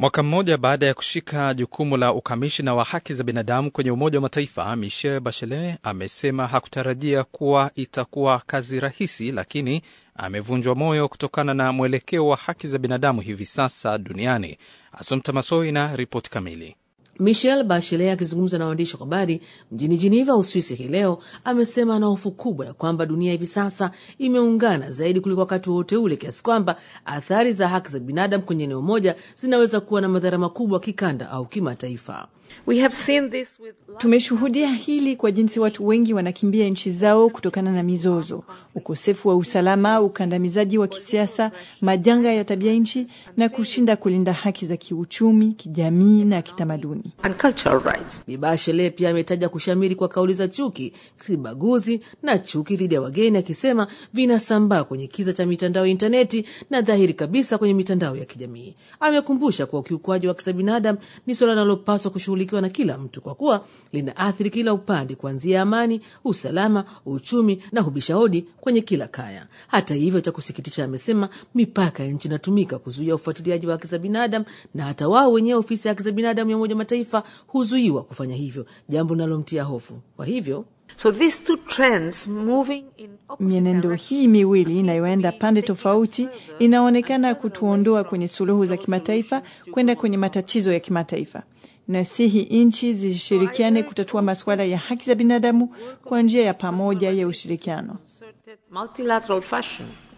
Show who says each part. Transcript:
Speaker 1: Mwaka mmoja baada ya kushika jukumu la ukamishina wa haki za binadamu kwenye Umoja wa Mataifa, Michelle Bachelet amesema hakutarajia kuwa itakuwa kazi rahisi, lakini amevunjwa moyo kutokana na mwelekeo wa haki za binadamu hivi sasa duniani. Asomta Masoi na ripoti kamili.
Speaker 2: Michelle Bachelet akizungumza na waandishi wa habari mjini Geneva, Uswisi hii leo amesema ana hofu kubwa ya kwamba dunia hivi sasa imeungana zaidi kuliko wakati wowote ule, kiasi kwamba athari za haki za binadamu kwenye eneo moja zinaweza kuwa na madhara makubwa kikanda au kimataifa.
Speaker 3: We have seen this with...
Speaker 4: Tumeshuhudia hili kwa jinsi watu wengi wanakimbia nchi zao kutokana na mizozo, ukosefu wa usalama, ukandamizaji wa kisiasa, majanga ya tabia nchi na kushinda kulinda haki za kiuchumi, kijamii na kitamaduni.
Speaker 3: and cultural rights.
Speaker 2: Bi Bachelet pia ametaja kushamiri kwa kauli za chuki, kibaguzi na chuki dhidi ya wageni, akisema vinasambaa kwenye kiza cha mitandao ya intaneti na dhahiri kabisa kwenye mitandao ya kijamii. Amekumbusha kuwa ukiukwaji wa haki za binadamu ni suala linalopaswa kushughulikiwa na kila mtu kwa kuwa linaathiri kila upande, kuanzia amani, usalama, uchumi na hubisha hodi kwenye kila kaya. Hata hivyo, cha kusikitisha, amesema mipaka ya nchi inatumika kuzuia ufuatiliaji wa haki za binadamu, na hata wao wenyewe ofisi ya haki za binadamu ya Umoja wa Mataifa huzuiwa kufanya hivyo, jambo linalomtia hofu. Kwa hivyo
Speaker 3: So these two trends moving in opposite
Speaker 4: Mienendo hii miwili inayoenda pande tofauti inaonekana kutuondoa kwenye suluhu za kimataifa kwenda kwenye matatizo ya kimataifa. Nasihi nchi zishirikiane kutatua masuala ya haki za binadamu kwa njia ya pamoja ya ushirikiano.
Speaker 3: concerted multilateral fashion.